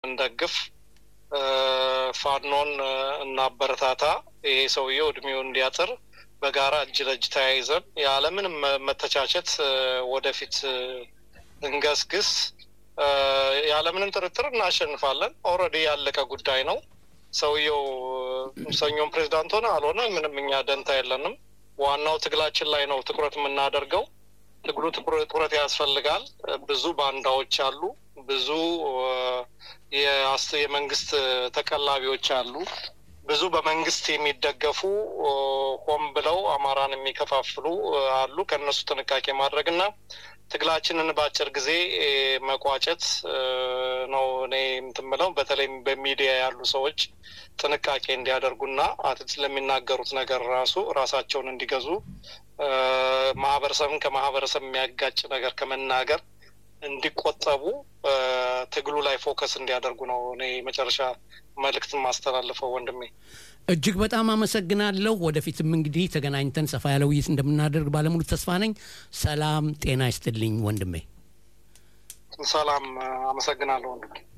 እንደግፍ፣ ፋኖን እናበረታታ። ይሄ ሰውዬው እድሜው እንዲያጥር በጋራ እጅ ለእጅ ተያይዘን ያለምንም መተቻቸት ወደፊት እንገስግስ። ያለምንም ጥርጥር እናሸንፋለን። ኦልሬዲ ያለቀ ጉዳይ ነው። ሰውየው ሰኞም ፕሬዚዳንት ሆነ አልሆነ ምንም እኛ ደንታ የለንም። ዋናው ትግላችን ላይ ነው ትኩረት የምናደርገው። ትግሉ ትኩረት ያስፈልጋል። ብዙ ባንዳዎች አሉ። ብዙ የመንግስት ተቀላቢዎች አሉ። ብዙ በመንግስት የሚደገፉ ሆን ብለው አማራን የሚከፋፍሉ አሉ። ከእነሱ ጥንቃቄ ማድረግ እና ትግላችንን በአጭር ጊዜ መቋጨት ነው እኔ የምትምለው። በተለይም በሚዲያ ያሉ ሰዎች ጥንቃቄ እንዲያደርጉና ስለሚናገሩት ነገር ራሱ ራሳቸውን እንዲገዙ ማህበረሰብን ከማህበረሰብ የሚያጋጭ ነገር ከመናገር እንዲቆጠቡ ትግሉ ላይ ፎከስ እንዲያደርጉ ነው እኔ መጨረሻ መልእክት ማስተላልፈው። ወንድሜ እጅግ በጣም አመሰግናለሁ። ወደፊትም እንግዲህ ተገናኝተን ሰፋ ያለ ውይይት እንደምናደርግ ባለሙሉ ተስፋ ነኝ። ሰላም ጤና ይስጥልኝ ወንድሜ። ሰላም፣ አመሰግናለሁ ወንድሜ።